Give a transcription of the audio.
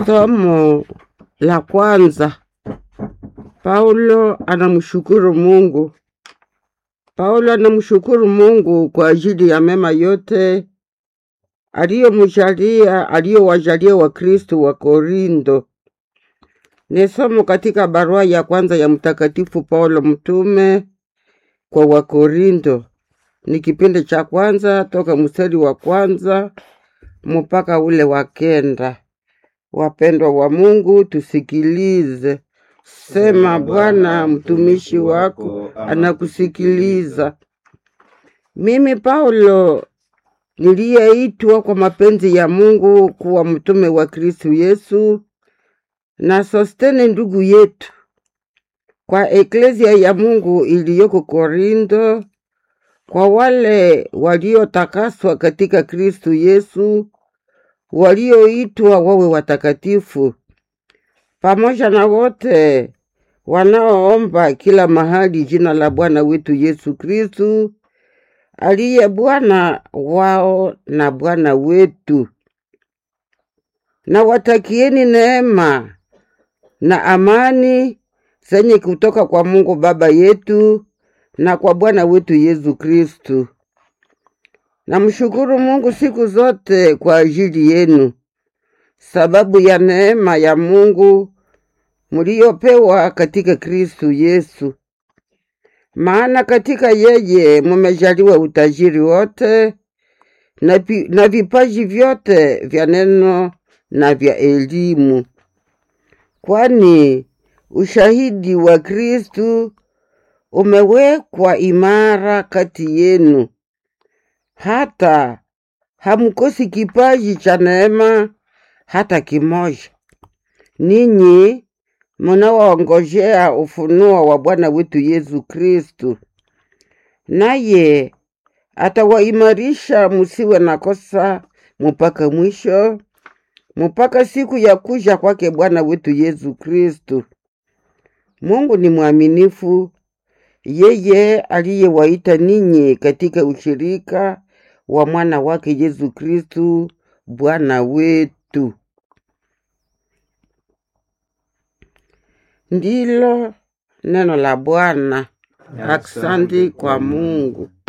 Somo la kwanza. Paulo anamshukuru Mungu. Paulo anamshukuru Mungu kwa ajili ya mema yote aliyomjalia aliyowajalia Wakristo wa Korinto. Ni somo katika barua ya kwanza ya Mtakatifu Paulo mtume kwa Wakorinto. Ni kipindi cha kwanza toka mstari wa kwanza mpaka ule wa kenda. Wapendwa wa Mungu, tusikilize. Sema Bwana, mtumishi wako anakusikiliza. Mimi Paulo niliyeitwa kwa mapenzi ya Mungu kuwa mtume wa Kristo Yesu, na Sostene ndugu yetu, kwa eklezia ya Mungu iliyoko Korinto, kwa wale waliotakaswa katika Kristo Yesu, walioitwa wawe watakatifu, pamoja na wote wanaoomba kila mahali jina la Bwana wetu Yesu Kristu, aliye Bwana wao na Bwana wetu. Na watakieni neema na amani zenye kutoka kwa Mungu Baba yetu na kwa Bwana wetu Yesu Kristu. Namshukuru Mungu siku zote kwa ajili yenu, sababu ya neema ya Mungu mliopewa katika Kristu Yesu. Maana katika yeye mumejaliwa utajiri wote na, pi- na vipaji vyote vya neno na vya elimu, kwani ushahidi wa Kristu umewekwa imara kati yenu, hata hamkosi kipaji cha neema hata kimoja. Ninyi munawaongojea ufunuo wa Bwana wetu Yesu Kristu, naye atawaimarisha musiwe na kosa mpaka mwisho, mpaka siku ya kuja kwake Bwana wetu Yesu Kristu. Mungu ni mwaminifu, yeye aliyewaita ninyi katika ushirika wa mwana wake Yesu Kristu Bwana wetu. Ndilo neno la Bwana. Aksanti kwa Mungu.